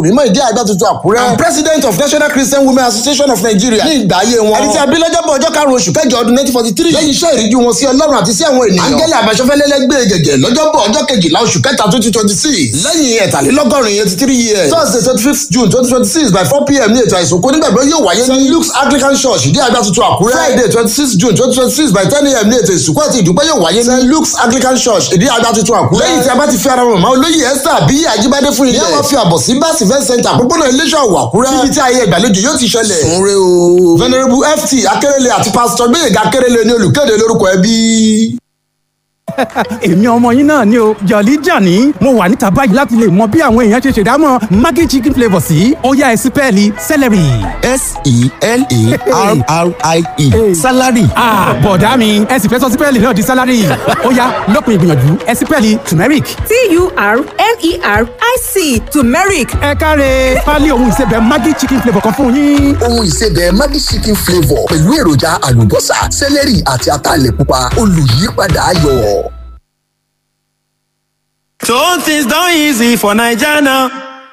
mímọ́ ìdí àgbà tuntun àkúrẹ́ and president of national christian women association of nigeria ní ìgbà ayé wọn ẹni tí a bí lọ́jọ́bọ̀ ọjọ́ karùn-ún oṣù kẹjọ ọdún nineteen forty three lẹ́yìn iṣẹ́ ìríjú wọn sí ọlọ́run àti sí àwọn ènìyàn angẹ́lẹ̀ àbáṣọfẹ́lẹ́lẹ́gbẹ̀ gẹ̀gẹ̀ lọ́jọ́bọ̀ ọjọ́ kejìlá oṣù kẹta twenty twenty six lẹ́yìn ẹ̀tàlélọ́gọ́rin eighty three years thursday twenty fifth june twenty twenty six by four pm ní ètò àìsùnkú nígbàgbọ́ yóò wáyé ní luke's anglican church ìdí àgbà tuntun àkúrẹ́ friday twenty six june twenty twenty six by ten am ní ètò ìsìnkú àti ìdúpẹ́ yóò wáyé ní luke's anglican church ìdí àgbà tuntun àkúrẹ́ lẹ́yìn tí a bá ti fi ara mọ̀mọ́ olóyè esther àbí ajíbádé fún ilé wọn fi àbọ̀ sí báàsì fẹ́ center àpòpọ̀nà iléeṣẹ́ ọ̀wọ̀ àkúrẹ́ níbi tí ayé ìgbàlejò yóò ti ṣẹlẹ̀ sunre o venerable ft akérèlé àti pastor gbẹ̀yẹ̀gà akérèlé ní olùkéde lórúkọ ẹbí èmi ọmọ yín náà ni o jọ̀lí jàní mo wà níta báyìí láti lè mọ bí àwọn èèyàn ṣe ṣèdámọ̀ maggi chicken flavour sí ọ̀yá ẹ̀sìn pẹ́ẹ́lí celery. s-e-l-a-r-r-i-e salary. bọ̀dá mi ẹ̀sìn fẹ́ sọ sí pẹ́ẹ́lí náà di salary ọ̀yá lópin ìgbìyànjú ẹ̀sìn pẹ́ẹ́lí turmeric. t-u-r-m-e-r-i-c turmeric ẹ káre pálí ohun ìsebẹ̀ maggi chicken flavour kan fún yín. ohun ìsebẹ̀ maggi chicken flavour pẹ̀lú èròjà àlùbọ́sà sẹ́lẹ̀rì àti ataalẹ̀ pupa olùyípadà ayọ̀. So things done easy for Naija now.